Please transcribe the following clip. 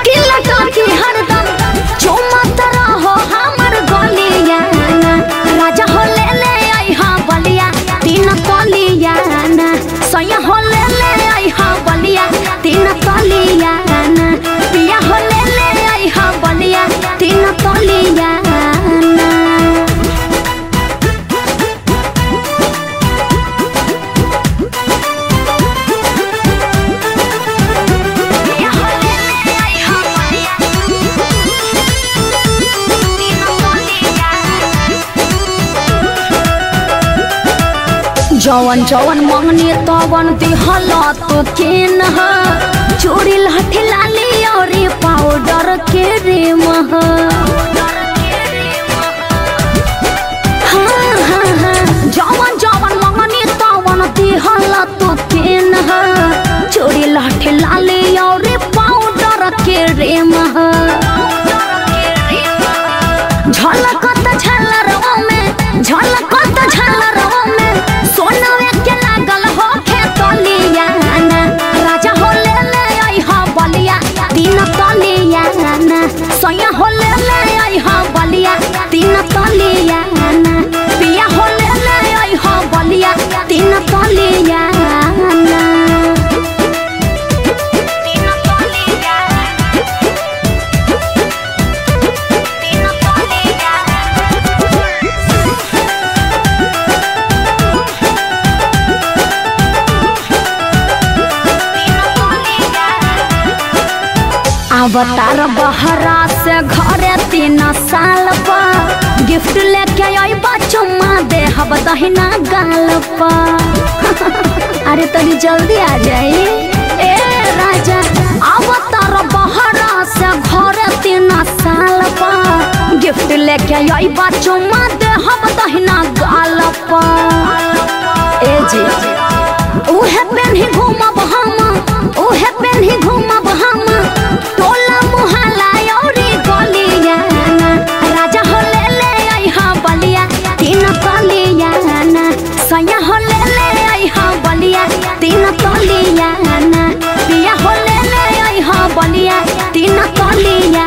किला टाकी हरदम चुमत रहो हमर गलिया राजा हो ले ले आई हाँ बलिया तीन तलिया सैया हो ले ले आई हाँ बलिया तीन तलिया पिया हो ले ले आई हाँ बलिया तीन तलिया जवन जवन मंगनी तवन दिहल तो केन ह चूड़ी लाठी लाली और पाउडर के रेम ह हाँ, हाँ, हाँ। जवन जवन मंगनी तवन दिहल तो केन ह चूड़ी लाठी लाली और पाउडर के रेम ह झलकत झलरवा में झलकत झलरवा में सोनवे के लागल हो खेतलिया राजा हो ले ले आई हा बलिया तीन तलिया सैया हो ले ले आई हा बलिया तीन तलिया पिया हो ले ले आई हा बलिया तीन तलिया तीन तलिया तीन तलिया अवतार बहरा से घरे तीन साल पर गिफ्ट लेके आई चुम्मा दे हब दहिना गाल पर अरे तनी जल्दी आ जाई ए राजा अवतार बहरा से घरे तीन साल पर गिफ्ट लेके आई चुम्मा दे हब दहिना गाल पर ए जी उहे पेन्ही घूमब हम उहे पेन्ही घूमब हम टोला मुहल्ला औरी गलिया राजा हो ले ले आई हाँ बलिया तीन तलिया सैया हो ले ले आई हाँ बलिया तीन तलिया पिया हो ले ले आई हाँ बलिया तीन तलिया